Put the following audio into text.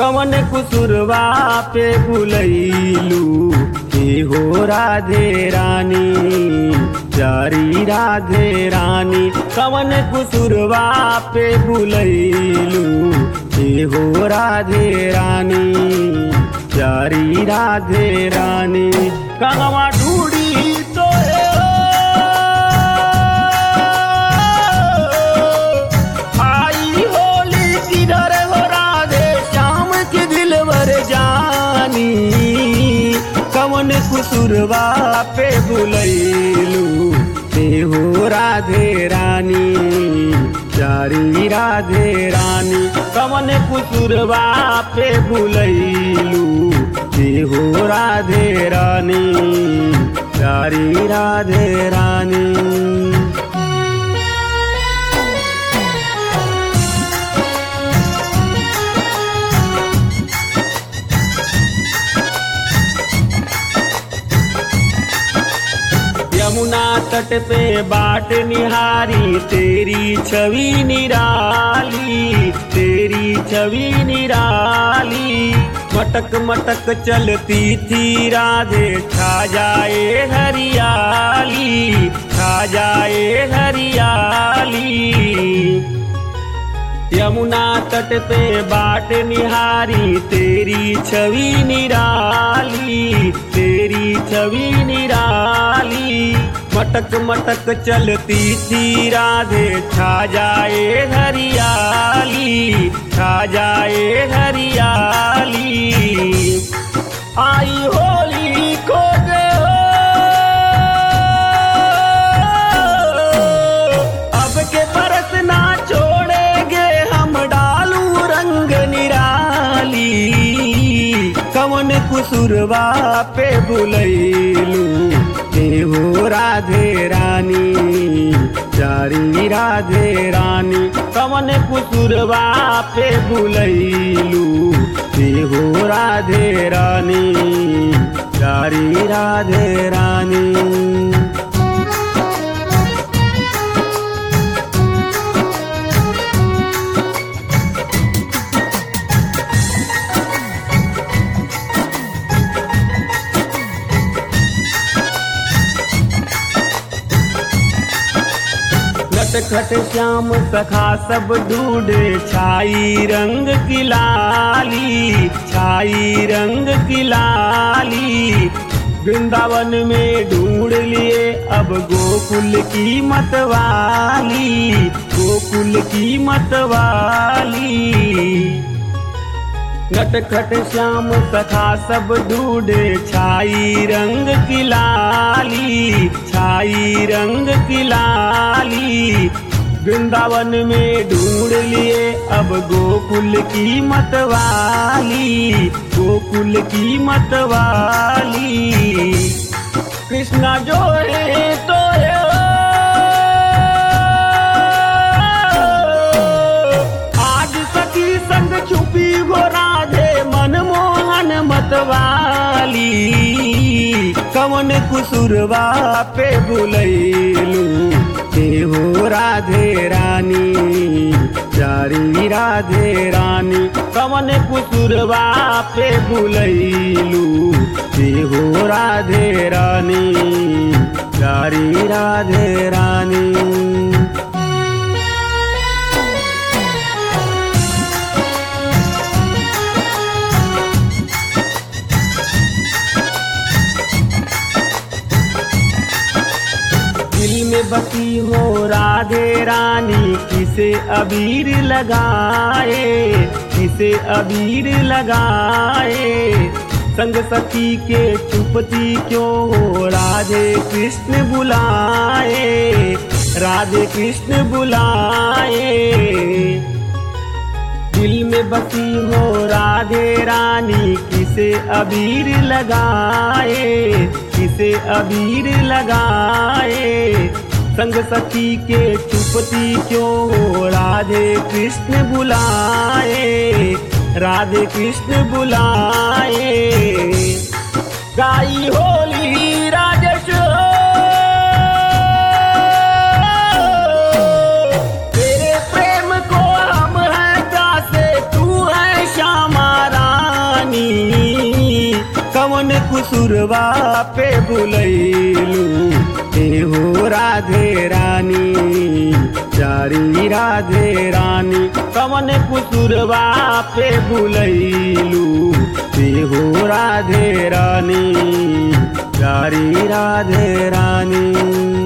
कवन कुसुरवा पे बुलैलू हे हो राधे रानी जारी राधे रानी कवन कुसुरवा पे बुलैलू हे हो राधे रानी जारी राधे रानी कहवा ढूढ़ी तो आई होली किधर हो राधे श्याम के दिलवर जानी कवन कुसुरवा पे बुलैलू ते हो राधे रानी चारी राधे रानी कवन कुसुरवा पे बुलैलू ते हो राधे रानी चारी राधे रानी यमुना तट पे बाट निहारी तेरी छवि निराली तेरी छवि निराली मटक मटक चलती थी राधे छा जाए हरियाली छा जाए हरियाली यमुना तट पे बाट निहारी तेरी छवि निराली तेरी छवि निराली मटक मटक चलती थी राधे छा जाए हरियाली छा जाए हरियाली आई होली को अब के बरस ना छोड़ेंगे हम डालू रंग निराली कवन कुसुरवा पे बुलैलू हे हो राधे रानी चारी राधे रानी कवन कुसुरवा पे बुलैलू हे हो राधे रानी चारी राधे रानी नटखट श्याम सखा सब ढूंढे छाई रंग की लाली छाई रंग की लाली वृंदावन में ढूंढ लिए अब गोकुल की मतवाली गोकुल की मतवाली नटखट श्याम सखा सब ढूंढे छाई रंग की लाली छाई रंग की लाली वृंदावन में ढूंढ लिए अब गोकुल की मतवाली गोकुल की मतवाली कृष्णा जो है तो है आज सखी संग छुपी गो राधे मनमोहन मतवाली कवन कुसुरवा पे बुलैलू हे हो राधे रानी चारी राधे रानी कवन कुसुरवा पे बुलैलू हे हो राधे रानी चारी राधे रानी दिल में बसी हो राधे रानी किसे अबीर लगाए किसे अबीर लगाए संग सखी के चुपती क्यों हो राधे कृष्ण बुलाए राधे कृष्ण बुलाए दिल में बसी हो राधे रानी किसे अबीर लगाए किसे अबीर लगाए संग सखी के चुपती क्यों हो राधे कृष्ण बुलाए राधे कृष्ण बुलाए गाई होली राजेश तेरे प्रेम को हम है दासे तू है श्यामा कवन कुसुरवा पे बुलैलू हे हो राधे रानी जारी राधे रानी कवन कुसुरवा पे बुलैलू हे हो राधे रानी जारी राधे रानी